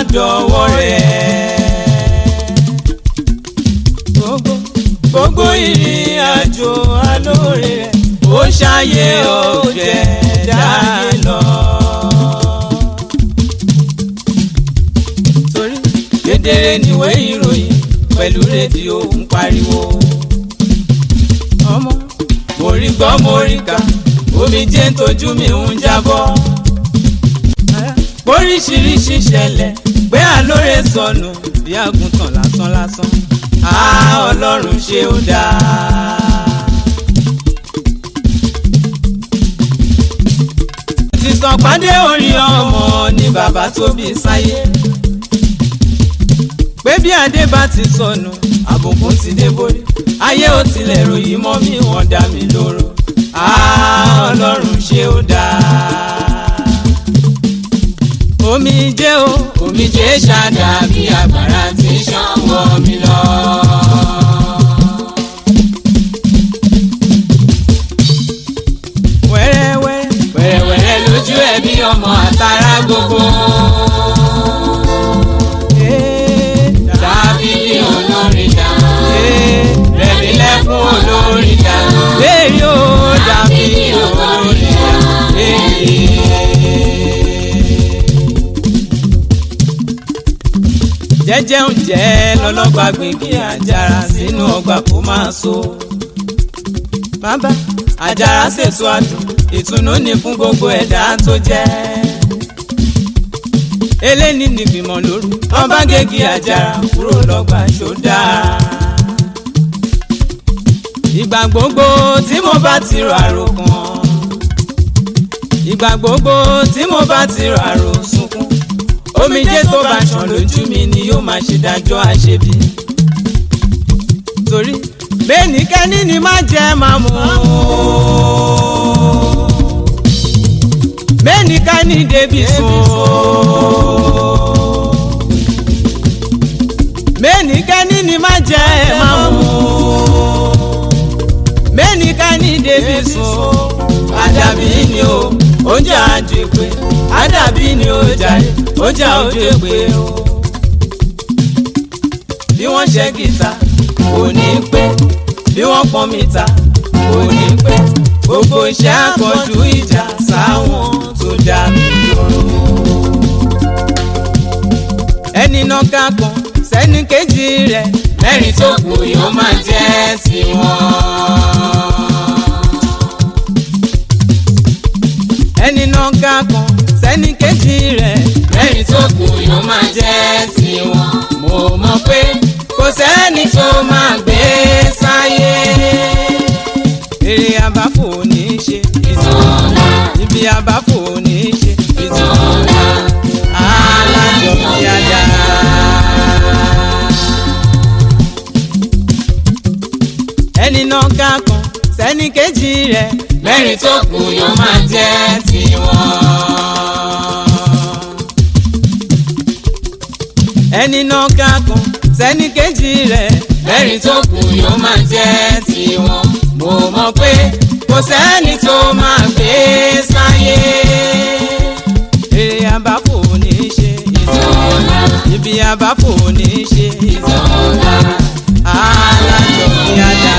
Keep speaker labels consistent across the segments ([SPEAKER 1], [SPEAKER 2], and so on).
[SPEAKER 1] dọ̀wọ́ rẹ̀. gbogbo gbogbo ìrìn àjò alóore rẹ̀ ó ṣàyè ọ̀jẹ̀ dáyé lọ. torí kedere níwé ìròyìn pẹ̀lú rédíò ń pariwo. ọmọ mo rí gbọ́ mo rí kà omi jẹ́ ń tójú mi ń jábọ́. oríṣiríṣi ṣẹlẹ̀ pé àlóore sọnù bí àgùntàn lásán lásán. a ọlọ́run ṣe ó dáa. ti sọ pàdé orí ọmọ ni bàbá tó bí sáyé pé bí adé bá ti sọnù àbùkù ti dé borí ayé ò tilẹ̀ ròyìn mọ́ mi wọ́n dá mi lóró Ah, ọlọ́run ṣe ó dáa. omi jẹ́ o omi jẹ́ ṣáda bí agbára ti ṣàn wọ́ mi lọ. wẹ́rẹ́wẹ́rẹ́ wẹ́rẹ́wẹ́rẹ́ lójú ẹ̀ bí ọmọ àtàrà gbogbo. Dábìlì olórin dá. Rẹ̀mí lẹ́kún olórin dá. Léyìí ó dábìlì olórin dá. Jẹ́jẹ́ ń jẹ́ lọ́lọ́gba gbìngì àjàrà sínú ọgbà kó máa so. Bàbá àjàrà ṣètò àdùn ìtùnú ni fún gbogbo ẹ̀dá tó jẹ́ eléni nìgbìmọ̀ lóru wọn bá gégi àjàrà kúrò lọ́gbà ṣódà. ìgbà gbogbo tí mo bá ti rọ àròkàn ìgbà gbogbo tí mo bá ti rọ àròsunkún omijé tó bá ṣàn lójú mi ni yóò máa ṣe dájọ́ àṣebí. torí bẹ́ẹ̀nikẹ́ni ni má jẹ́ máa mú bẹ́ẹ̀nikẹ́ni débi sùn mẹ́nìkẹ́ni ni má jẹ́ ẹ̀ máa mú mẹ́nìkẹ́ni débi sùn àdàbí ni o oúnjẹ àjèpé àdàbí ni o jàre oúnjẹ àjèpé o. bí wọ́n ṣe gìtá kò ní pé bí wọ́n pọ́n mìta kò ní pé gbogbo iṣẹ́ àkànjú ìjà sáwọn tó dá mi lóró. ẹni náà ká kan sẹ́ni kejì rẹ̀ mẹ́rin tó kù yóò máa jẹ́ tiwọn. ẹni náà ká kan sẹ́ni kejì rẹ̀ mẹ́rin tó kù yóò máa jẹ́ tiwọn. mo mọ̀ pé kò sẹ́ni tó máa gbé sáyé. èrè àbáfò ní í ṣe ìtọ́lá ibi àbáfò ní í ṣe ìtọ́lá alájọ bí a dáa. ẹni náà ká kan sẹ́ni kejì rẹ̀ mẹ́rin tó kù yóò máa jẹ́ tiwọn. ẹni náà ká kan sẹ́ni kejì rẹ̀ mẹ́rin tó kù yóò máa jẹ́ tiwọn. mo mọ̀ pé kò sẹ́ni tó máa gbé sáyé. èrè àbáfò ní í ṣe ìtọ́lá ibi àbáfò ní í ṣe ìtọ́lá alájọ bí a dá.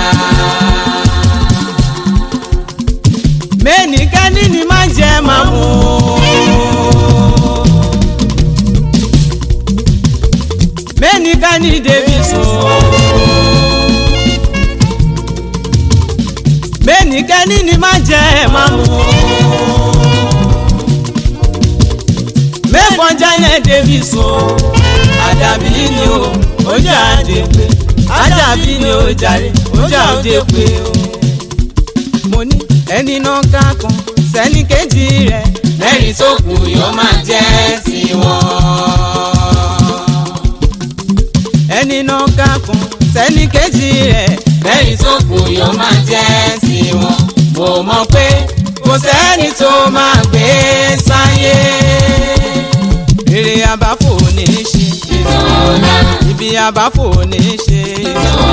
[SPEAKER 1] mẹ́nìkẹ́ni ni má jẹ́ máa mú. mẹ́nìkẹ́ni débi sùn. mẹ́nìkẹ́ni ni má jẹ́ máa mú. mẹ́kànjá yẹn débi sùn. àdàbí ni o ó jà dé pé àdàbí ni ó jàre ó jà ó dé pé o. mo ní ẹni náà ká kan sẹ́ni kejì rẹ̀ mẹ́rin tó kù yóò máa jẹ́ tiwọn. ẹni náà ká kan sẹ́ni kejì rẹ̀ mẹ́rin tó kù yóò máa jẹ́ tiwọn. mo mọ̀ pé kò sẹ́ni tó máa gbé sáyé. èrè àbáfò ní í ṣe ìtọ́lá ibi àbáfò ní í ṣe ìtọ́lá